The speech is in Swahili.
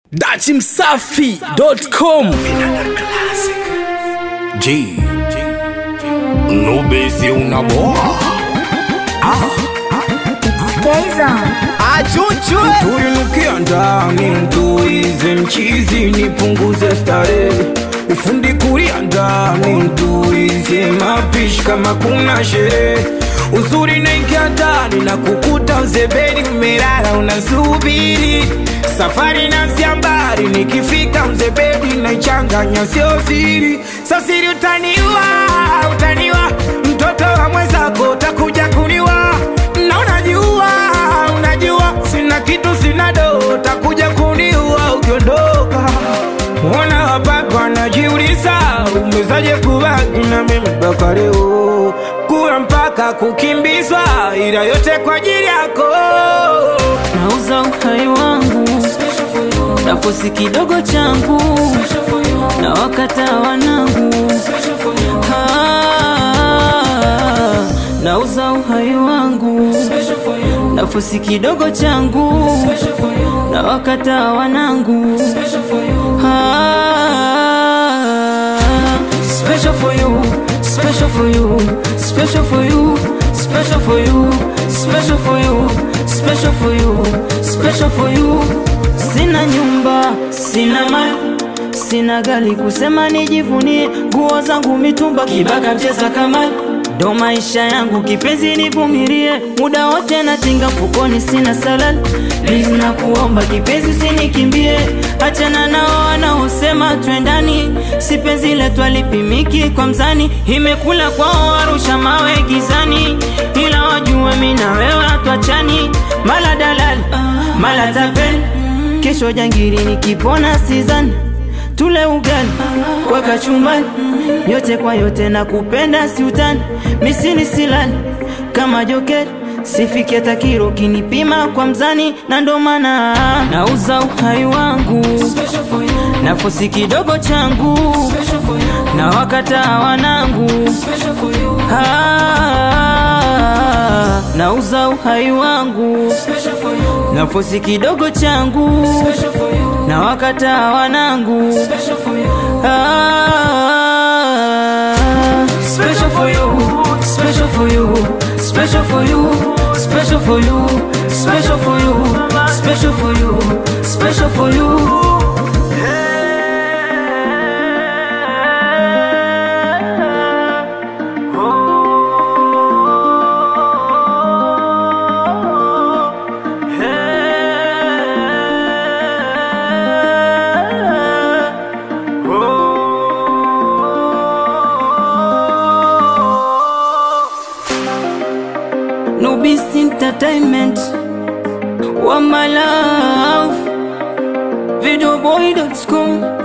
dachimsafi.com G Nubesi unaboa Tuinukia ndani mtuize mchizi nipunguze starehe ufundi kulia ndani mtuize mapishi kama kuna sherehe uzuri naingia ndani na kukuta mzebeni umelala unasubiri safari na mbali nikifika mzebedi naichanganya sio siri sasiri utaniwa utaniwa mtoto wa mwenzako utakuja kuniwa na unajua unajua sina kitu sina do utakuja kuniua ukiondoka Mbona hapa wanajiuliza umezaje kubaki na mimi mpaka leo kula mpaka kukimbizwa ila yote kwa ajili yako nauza uhai wangu nafosi kidogo changu na wakata wanangu Ah, nauza uhai wangu nafosi kidogo changu na wakata wanangu Ah, special for you special for you special for you special for you special for you special for you special for you sina nyumba sina mali sina gari kusema nijivunie nguo zangu mitumba kibaka mcheza kamali ndo maisha yangu kipenzi nivumilie muda wote natinga mfukoni sina salal please na kuomba kipenzi usinikimbie achana nao wanaosema twendani si penzi letu alipimiki kwa mzani imekula kwao warusha mawe gizani ila wajue mi na wewe hatwachani mala dalali mala tapeli kesho jangiri nikipona sizani tule ugali kwa kachumbani yote kwa yote na kupenda siutani misini silali kama jokeri sifiki hata kiro kinipima kwa mzani na ndo maana nauza uhai wangu nafosi kidogo changu na wakata wanangu Ah, nauza uhai wangu nafosi kidogo changu na wakata wanangu Ah, special for you, special for you, special for you, special for you, special for you, special for you, special for you. Nubis Entertainment One my love Videoboy.com